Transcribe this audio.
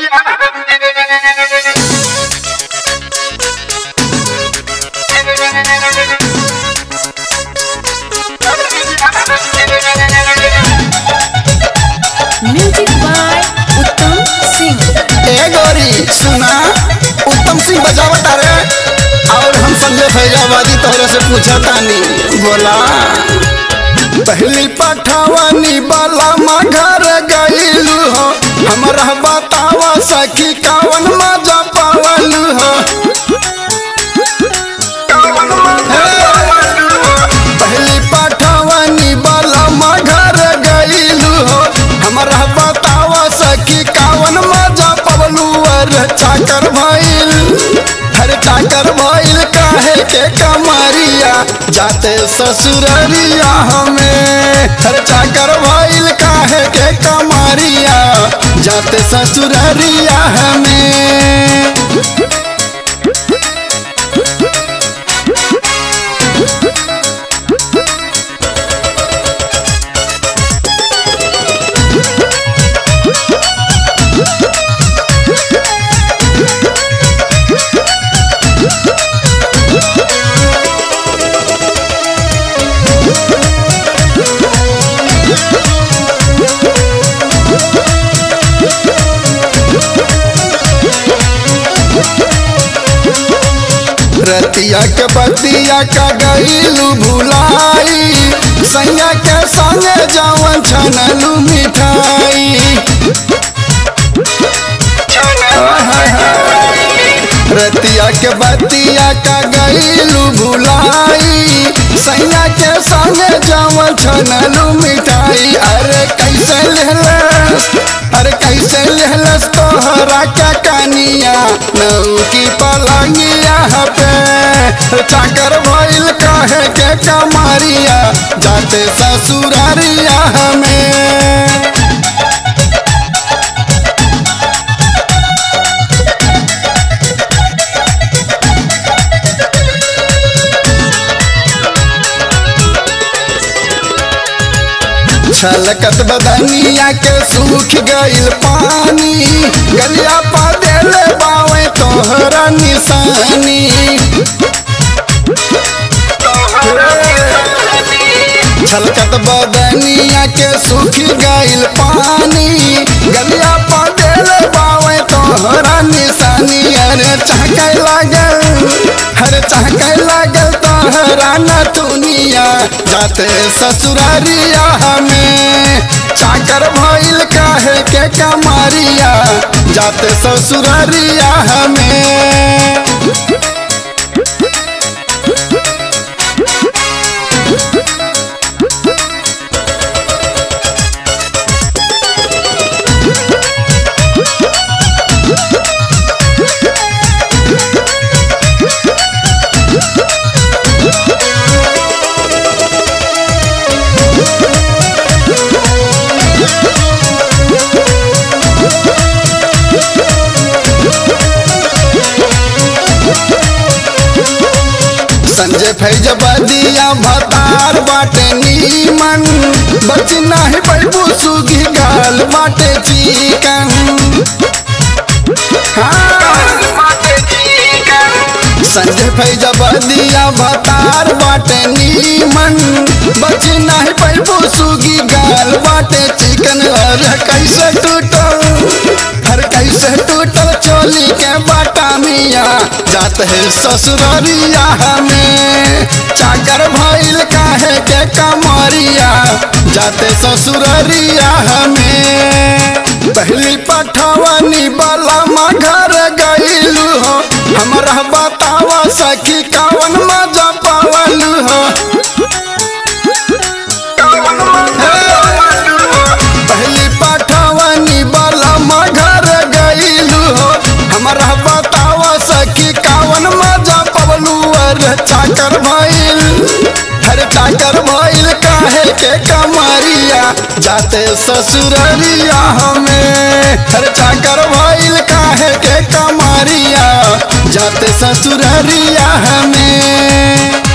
music by Uttam Singh ए गोरी सुना उत्तम सिंह बजावत रे और हम संजय फैजाबादी तोहरे से पूछा तानी बोला पहली पठावानी बाला माँ घर गईलू हो हमरा बतावा सखी कावन मजा पावलू हो पहली पठावानी बाला माँ घर गईलू हो हमरा बतावा सखी कावन मजा पवलू और चाकर भइल हर चाकर भइल काहे के कमरिया जाते ससुररिया हमें हर चाकर भइल काहे के कमरिया जाते ससुररिया हमें रतिया के बतिया का गईलू भुलाई सैया के संगे जवन छनलू मिठाई रतिया के बतिया का गईलू भुलाई सैया के संगे जवन छनलू मिठाई अरे कैसे लेहलस अरे कैसे लेहलस तोहरा का कनिया नऊ की पलंगिया पे चाकर भइल काहे के कमारिया जाते ससुरारिया हमें छलकत बदनिया के सूख गइल पानी गलिया पा देले बावे तोहरा निशानी छलकत बदनिया के सूख गइल पानी गलिया पा देले बावे तोहरा निशानी अरे चहके लागल हरे चहके लागल तोहरा न दुनिया जाते ससुरारिया हमें चाकर भइल काहे के कमारिया जाते ससुरारिया हमें संजय फैजबदिया भतार बाटे नीमन बच नाही पैबू सुगी गाल बाटे चिकन संजय फैजबदिया भतार बाटे नीमन बच नाही पैबू सुगी गाल बाटे चिकन अरे कैसे टूटल हर कैसे टूटल चोली के बाटा मिया जात है ससुररिया हमें चाकर भइल काहे के कमरिया जाते ससुररिया हमें पहली पठवनी बाला माँ घर गईलू हो हमरा बतावा सखी कवन मजा पावलू हो पहली पठवनी बाला माँ घर गईलू हो हमरा बतावा सखी कावन मजा पवलू और चाकर भइल हर चाकर भइल काहे के कमरिया जाते ससुररिया हमें हर चाकर भइल काहे के कमरिया जाते ससुररिया हमें